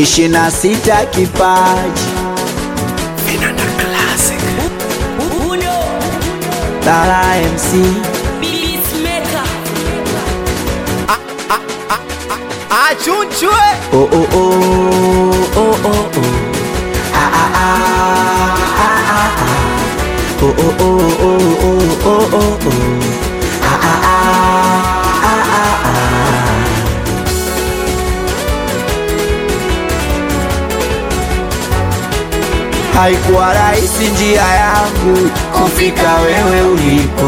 ishirini na sita kipaji Vinanda Classic. Uno, Lala MC Beatmaker. Achunchwe. oh oh oh oh oh oh ah ah ah ah ah ah oh oh oh oh oh oh oh oh ah ah ah ah ah ah Haikuwa rahisi njia yangu kufika wewe ulipo,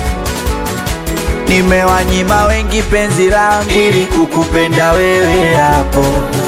nimewanyima wengi penzi langu ili kukupenda wewe hapo.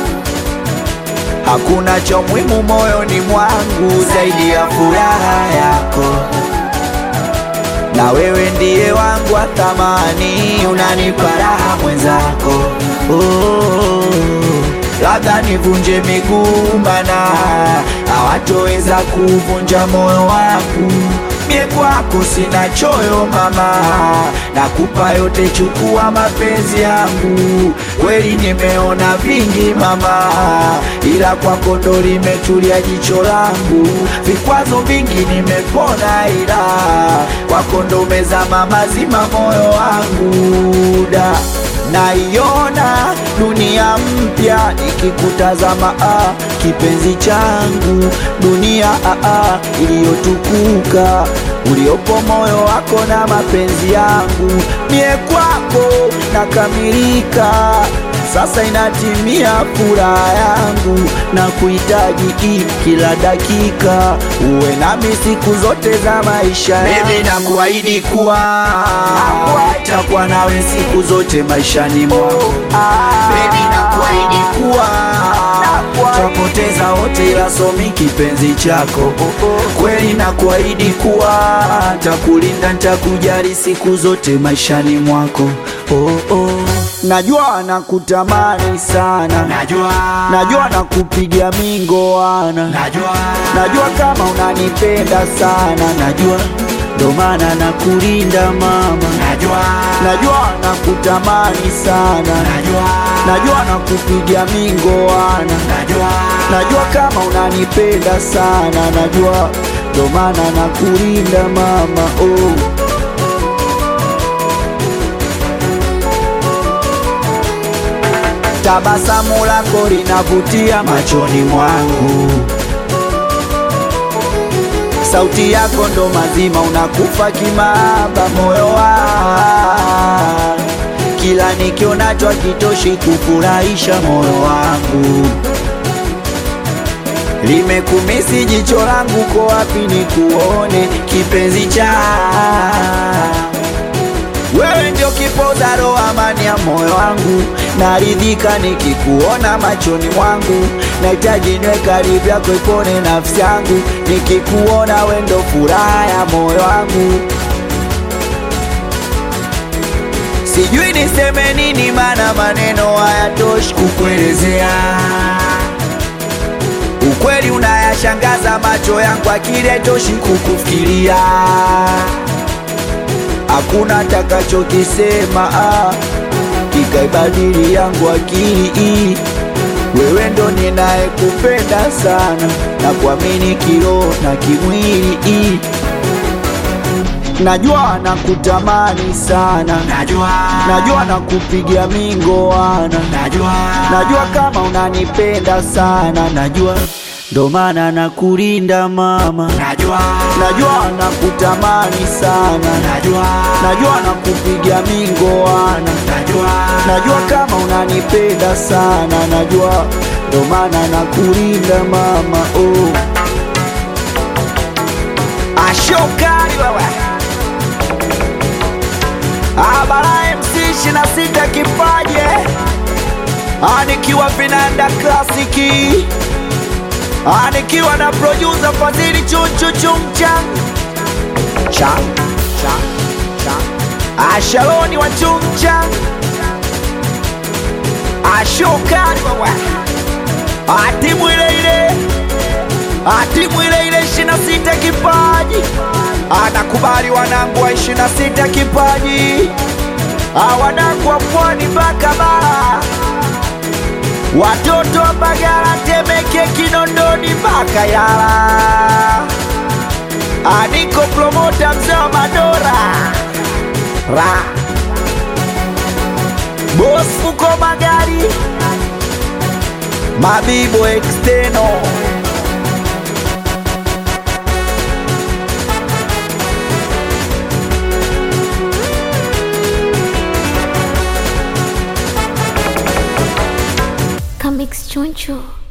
Hakuna cha muhimu moyoni mwangu zaidi ya furaha yako, na wewe ndiye wangu wa thamani, unanipa raha mwenzako. Oh, labda nivunje miguu, mana hawatoweza kuvunja moyo wangu. Mie kwako sina choyo mama, nakupa yote, chukua mapenzi yangu. Kweli nimeona vingi mama, ila kwako ndo limetulia jicho langu. Vikwazo vingi nimepona, ila kwako ndo umezama mazima moyo wangu da naiona dunia mpya ikikutazama, ah, kipenzi changu, dunia ah, ah, iliyotukuka uliopo moyo wako na mapenzi yangu, mie kwako nakamilika. Sasa inatimia furaha yangu na kuhitaji hii kila dakika, uwe nami siku zote za maisha yangu. Mimi nakuahidi kuwa takuwa nawe siku zote maishani mwangu. Baby, nakuahidi kuwa tapoteza wote, ila somi kipenzi chako. Kweli nakuahidi kuwa takulinda, ntakujali siku zote maishani mwako. Oh, oh. Najua nakutamani sana, Najua. najua nakupiga mingoana, Najua. najua kama unanipenda sana, najua ndo maana nakulinda mama, Najua. najua nakutamani sana, Najua. najua nakupiga mingoana, Najua. najua kama unanipenda sana, najua ndo maana nakulinda mama oh. Tabasamu lako linavutia machoni mwangu, sauti yako ndo mazima, unakufa kimaba moyo wangu, kila nikionacho hakitoshi kufurahisha moyo wangu, limekumisi jicho langu, ko wapi nikuone kipenzi cha wewe ndio kipoza roho, amani ya moyo wangu, naridhika nikikuona machoni mwangu, nahitaji niwe karibu yako, ipone nafsi yangu, nikikuona wewe ndio furaha ya moyo wangu. Sijui niseme nini, maana maneno hayatoshi kukuelezea. Ukweli unayashangaza macho yangu, akili haitoshi kukufikiria hakuna takachokisema ah, kikaibadili yangu akili. Wewe ndo ninayekupenda sana na kuamini kiroho na kimwili. Najua nakutamani sana, Najua. najua nakupigia mingoana, Najua. najua kama unanipenda sana, najua ndo maana nakulinda mama, Najua. najua nakutamani sana Najua. najua nakupiga mingoana, Najua. najua kama unanipenda sana, najua ndo maana nakulinda mama oh. Ashokali wewe Abara MC ishirini na sita kipaje anikiwa vinanda klasiki anikiwa na producer Fadhili chunchu chumchang chang chang chang Ashaloni wa chumchang Ashokali wewe atimu ile ile atimu ile ile ishirini na sita kipaji anakubali wanangu wa ishirini na sita kipaji Ah, wanangu wa pwani mpaka bara watoto wa Mbagala, Temeke, Kinondoni mpaka Yala. Aniko promota mzee wa Madora ra Boss Fuko Magari Mabibo Exteno Comics Choncho.